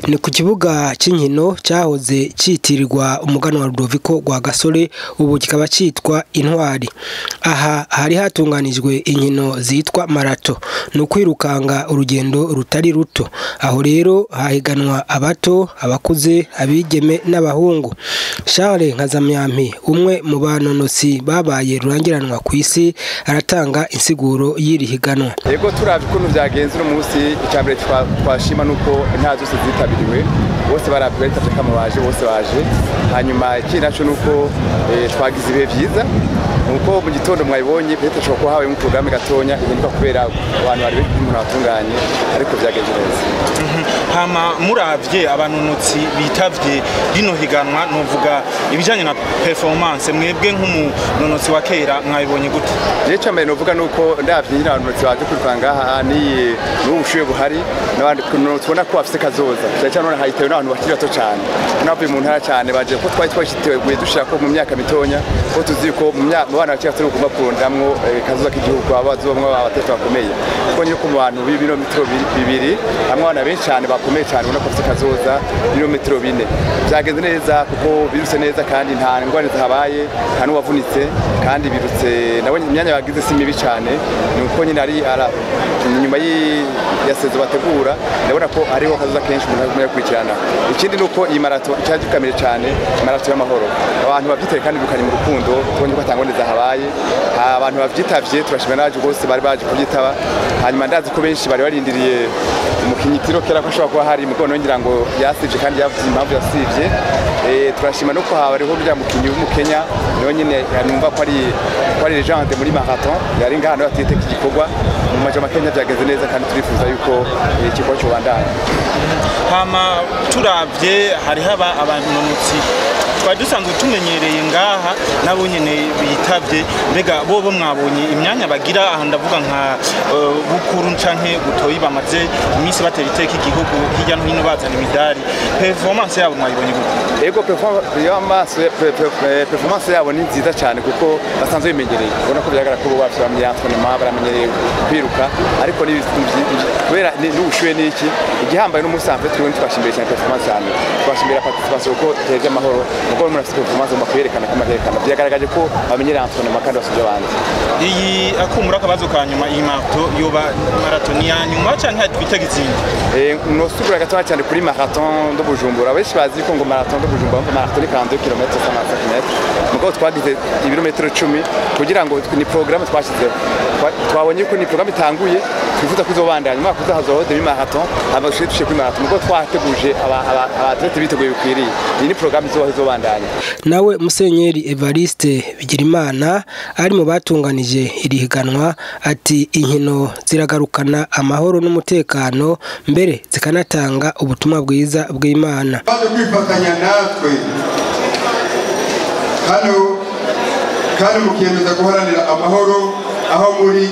ni ku kibuga c'inkino cahoze citirirwa umuganwa Rudoviko rwa Gasore ubu kikaba citwa Intwari aha hari hatunganijwe inkino zitwa marato ni ukwirukanga urugendo rutari ruto aho rero hahiganwa abato abakuze abigeme n'abahungu Charles Nkazamyampi umwe mu banonosi babaye rurangiranwa ku isi aratanga insiguro y'iri higanwa yego turavye ukuntu vyagenze uno munsi icambere twashima nuko intara zose zitabiriwe bose baravye bitavye kama baje bose baje hanyuma ikindi naco nuko eh, twagize ibihe vyiza nuko mu gitondo mwabibonye peut-être ushobora kuba habayemo porogaramu gatonya ihinduka kubera abantu bari umuntu batunganye ariko vyagenze neza hama muravye abanonotsi bitavye rino higanwa novuga ibijanye na performance mwebwe nk'umunonotsi wa kera mwabibonye gute je icambere novuga nuko ndavye nyine abanonotsi baje kwirukanga aha niye n'ubu bushuye buhari n'abandi tubona ko bafise kazoza cyane cyane none hahitewe n'abantu bakiri bato cyane n'abavuye mu ntara cyane baje ko twari twashiteguye dushira ko mu myaka mitonya ko tuzi ko mu myaka mu bana bakiri bato ugomba kurondamwo kazoza k'igihugu abazomwe abatatu bakomeye kuko nyine ko mu bantu b'ibirometero bibiri hamwe abana benshi cyane bakomeye cyane ubona ko bafise kazoza ibirometero bine vyagenze neza kuko birutse neza kandi nta ngwane zahabaye nta n'uwavunitse kandi birutse nawe imyanya bagize si mibi cyane ni uko nyine ari nyuma ya sezo bategura ndabona ko hariho kazoza kenshi umuntu agumya gukurikirana ikindi ni uko iyi marato icyaje gikamire cyane marato y'amahoro abantu bavyiteye kandi birukanye mu rukundo tubonye ko atangone zahabaye abantu bavyitavye turashimira n'abaje bose bari baje kubyitaba hanyuma ndazi ko benshi bari barindiriye umukinyi tiro kera ko ashobora kuba hari mugono ngira ngo yasivye kandi yavuze impamvu yasivye turashima no ko hariho rya mukinyi w'umukenya niwe nyine numva ko ari ko ari legende muri marathon yari ngaha nawe atite iki gikorwa mu majama Kenya byagenze neza kandi turifuza yuko ikigo cyobandanya hama turavye hariho abanonotsi twari dusanzwe tumenyereye ngaha nabo nyene bitavye mbega bobo mwabonye imyanya bagira aha ndavuga nka uh, bukuru canke butoyi bamaze iminsi batera iteka igihugu hirya no hino bazana imidari performance yabo mwayibonye gute ego performance yabo ni nziza cyane kuko basanzwe bimenyereye ubona ko bigaragara ko bo bafite bamenyereye entraînement baramenyereye kwiruka ariko kubera n'ubushuye n'iki igihambaye n'umunsi en fait twebwe twashimbiye cyane performance cyane twashimira participation ko teze amahoro nuko umuntu afite performance mu kwerekana ko amaherekana byagaragaje ko bamenyereye entraînement kandi basubije abandi iyi akumura akabazo ka nyuma iyi marato yoba marato ni ya nyuma canke twitega izindi eh nosubira gatoya cyane kuri marathon do Bujumbura benshi bazi ko ngo marathon do Bujumbura ngo marathon ni 42 km 105 km mugo twagize ibirometero 10 kugira ngo ni programme twashizeho twabonye ko ni programme itanguye twifuza kuzobandanya mwaka uzahazoho demi marathon abashije dushe kuri marathon mugo twateguje abatlete biteguye bikwiriye iyi ni programme izobaho izobandanya nawe musenyeri Evariste Bigirimana ari mu batunganije iri higanwa ati inkino ziragarukana amahoro n'umutekano mbere zikanatanga ubutumwa bwiza bw'Imana baje kwifatanya natwe hano kandi mukiyemeza guharanira amahoro aho muri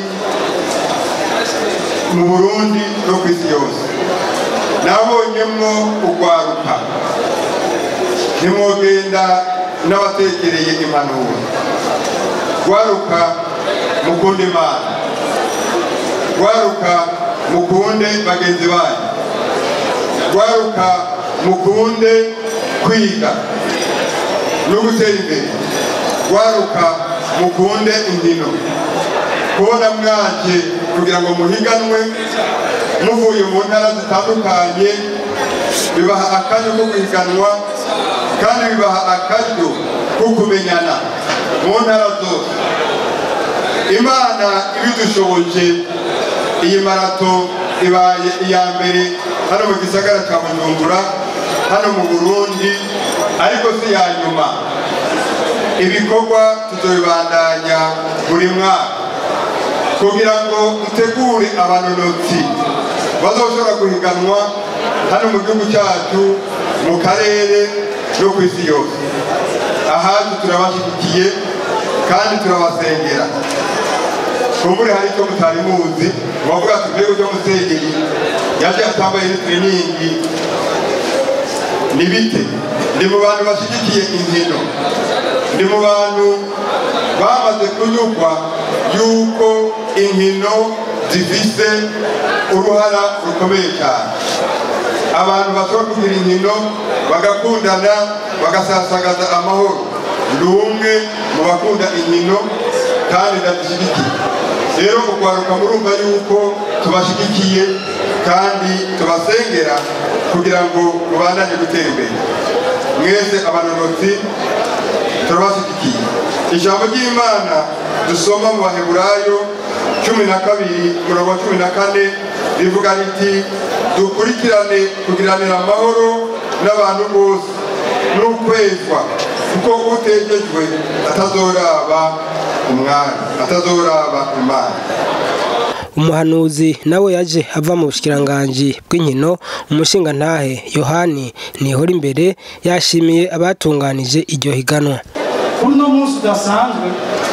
mu Burundi no ku isi yose nabonyemwo ugwaruka ntimwogenda n'abatekereye impanuro gwaruka mukunde imana gwaruka mukunde bagenzi banyu gwaruka mukunde kwiga no gutera imbere gwaruka mukunde inkino kubona mwaje kugira ngo muhiganwe muvuye mu ntara zitandukanye bibaha akaryo ko guhiganwa kandi bibaha akaryo ko kumenyana mu ntara zose imana ibidushoboje iyi marato ibaye iya mbere hano mu gisagara cya bujumbura hano mu burundi ariko si iya nyuma ibikorwa tuzobibandanya buri mwaka kugira ngo dutegure abanonotsi bazoshobora guhiganwa hano mu gihugu cyacu mu karere no ku isi yose ahacu turabashyigikiye kandi turabasengera kumbure hari icyo mutari muzi bavuga ati mbega ujya musengeri yaje atambaye n'itreningi ni bite ndi mu bantu bashyigikiye inkino ndi mu bantu bamaze kunyurwa yuko inkino zifise uruhara rukomeye cyane abantu bashobora kugira inkino bagakundana bagasasagaza amahoro ndi umwe mu bakunda inkino kandi ndabishyigikiye rero ukwaruka murumva yuko tubashyigikiye kandi tubasengera kugira ngo mubandanye gutera imbere mwese abanonotsi turabashyigikiye ijambo ry'imana dusoma mu baheburayo cumi na kabiri umurongo wa cumi na kane rivuga riti dukurikirane kugiranira amahoro n'abantu bose n'ukwezwa kuko utegejwe atazoraba umwami atazoraba imana umuhanuzi nawe yaje ava mu bushikiranganji bw'inkino umushingantahe yohani nihora imbere yashimiye abatunganije iryo higanwa kuri uno munsi udasanzwe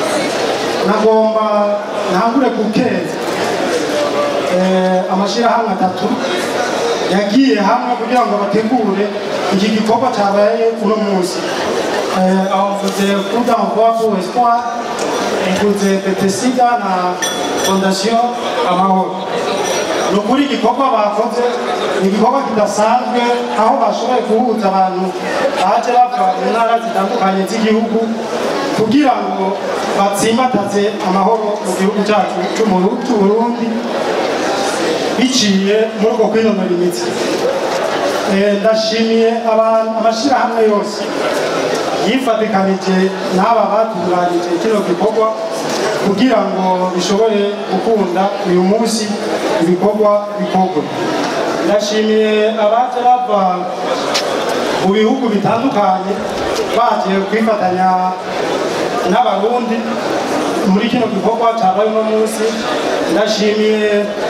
nagomba ntangure gukeza eh, amashyirahamwe atatu yagiye hamwe kugira ngo bategure iki gikorwa cyabaye uno munsi Eh, aho mvuze kuda mvuga ku espoir mvuze betesiga na fondasiyo amahoro ni ukuri igikorwa bakoze ni igikorwa kidasanzwe aho bashoboye guhuza abantu baje bava mu ntara zitandukanye z'igihugu kugira ngo batsimbataze amahoro mu gihugu cyacu cy'Umuru- cy'uburundi biciye muri uko kwinonora imitsi Eh, ndashimiye abantu amashyirahamwe yose yifatikanije n'aba batunganije kino gikorwa kugira ngo bishobore gukunda uyu munsi ibikorwa bikorwe ndashimiye abaje bava mu bihugu bitandukanye baje kwifatanya n'abarundi muri kino gikorwa cyabaye uno munsi ndashimiye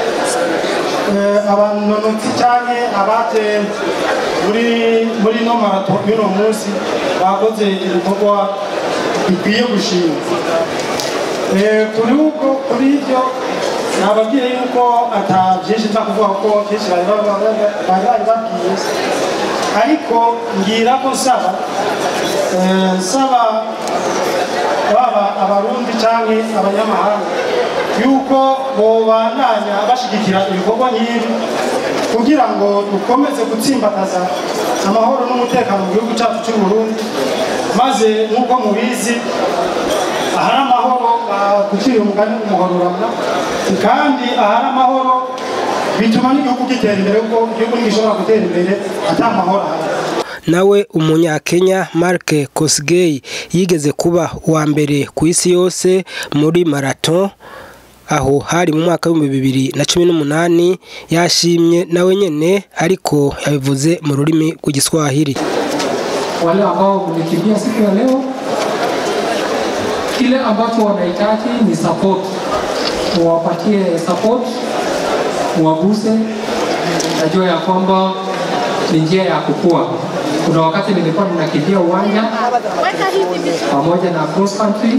eh, abanonotsi cyane abaje muri muri no marato y'uno munsi bakoze ibikorwa bikwiye gushimwa Eh, kuri ubwo kuri ibyo nababwiye yuko ata byinshi nza kuvuga kuko byinshi bari bari bari bari babwiye ariko ngira ko nsaba eh, nsaba baba abarundi canke abanyamahanga yuko bobandanya bashigikira ibikorwa nk'ibi kugira ngo dukomeze gutsimbataza amahoro n'umutekano mu gihugu cyacu cy'u Burundi maze nk'uko mubizi ahari amahoro gucira umugani umuhororana kandi ahari amahoro bituma n'igihugu gitera imbere kuko igihugu ntigishobora gutera imbere ata mahoro ahari nawe umunyakenya Mark Kosgei yigeze kuba uwa mbere ku isi yose muri marato aho hari mu mwaka w'ibihumbi bibiri na cumi n'umunani yashimye nawe nyene ariko yabivuze mu rurimi rw'igiswahili wale ambao mlikimbia siku ya leo, kile ambacho wanahitaji ni support, muwapatie support, muwaguse. Najua ya kwamba ni njia ya kukua. Kuna wakati nilikuwa ninakimbia uwanja pamoja na cross country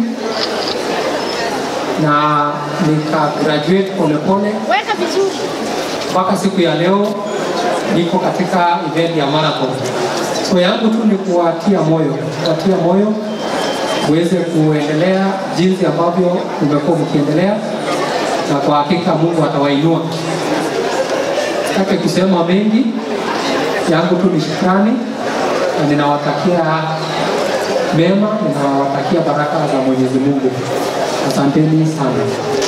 na nika graduate polepole Weka vizuri. mpaka siku ya leo niko katika event ya marathon. So yangu tu ni kuwatia moyo, kuwatia moyo muweze kuendelea jinsi ambavyo mmekuwa mkiendelea, na kwa hakika Mungu atawainua. Sitaki kusema mengi, yangu tu ni shukrani, na ninawatakia mema, ninawatakia baraka za Mwenyezi Mungu. Asanteni sana.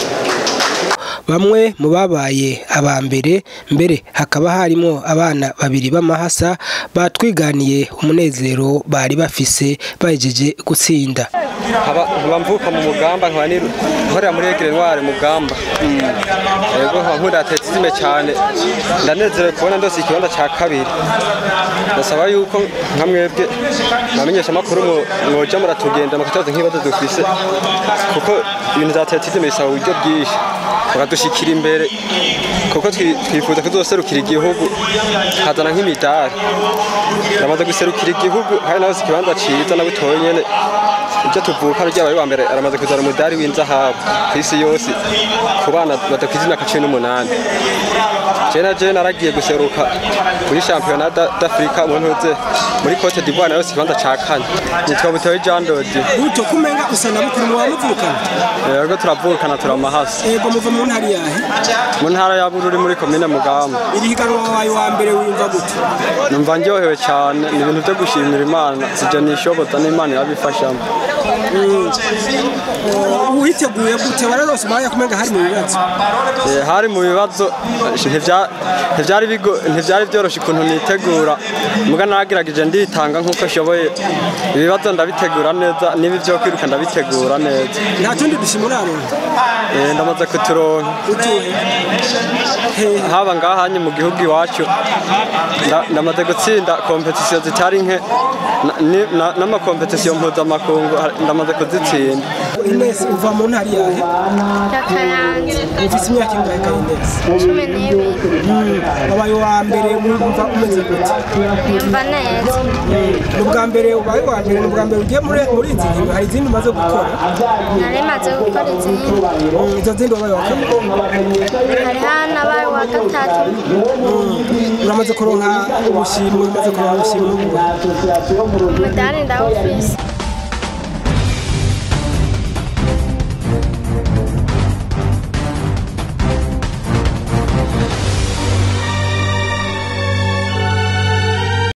bamwe mu babaye aba mbere mbere hakaba harimo abana babiri b'amahasa batwiganiye umunezero bari bafise bahejeje gutsinda nkaba nkaba mvuka mu mugamba nkaba ni- nkorera muri egire ntware mugamba yego nkaba nkunda atletisme cyane ndanezerewe kubona ndose ikibanza cya kabiri ndasaba yuko nka mwebwe mwamenyesha amakuru mwo- mwoja muratugenda mukacaza nk'ibibazo dufise kuko ibintu za atletisme bisaba uburyo bwinshi mukadushikira imbere kuko twi- twifuza kuzoserukira igihugu hazana nk'imidari ndamaze guserukira igihugu hari nawe ikibanza ciza na butoye nyene ibyo tuvuka ryabaye wa mbere aramaze kuzana umudari w'inzahabu ku isi yose ku bana badakwiza imyaka cumi n'umunani je na je naragiye guseruka kuri championnat da- d'Afrique mu ntuze muri Cote d'Ivoire nayo ikibanza ca kane nitwa Butoyi Jean Dodi buto kumenga usa na mukuru muba muvukana yego turavukana turamahasi ego muva mu ntara yahe mu ntara ya Bururi muri komine Mugamba iri higanwa wabaye wa mbere wiyumva gute numva ndyohewe cyane ni ibintu byo gushimira imana sibyo nishoboza n'imana irabifashamo uhiteguye gute wararose umwanya kumenga hari mu bibazo Eh, hari mu bibazo ntivya- ntivyari bigo- ntivyari byoroshye ukuntu nitegura muga naragerageje nditanga nk'uko nshoboye ibibazo ndabitegura neza niba ibyo kwiruka ndabitegura neza nta tundi dushima uraronka Eh, ndamaze kuturonka utuhe hehe haba ngahanye mu gihugu iwacu nda- ndamaze gutsinda kompetisiyo zitari nke na- ni- na- n'amakompetisiyo mpuzamakungu ha- ndamaze kuzitsinda Ines uva mu ntara yahe Yakayanza ufise imyaka ingahe ka Ines cumi n'ibiri wabaye wa mbere wumva umeze gute yumva neza ni ubwa mbere ubaye wa mbere ni ubwa mbere ugiye muri muri izi nkino hari izindi umaze gukora nari maze gukora izindi Mm, izo zindi wabaye wa kabiri hari hano abaye uwa gatatu uramaze kuronka ubushimwe umaze kuronka ubushimwe umudari ndawufise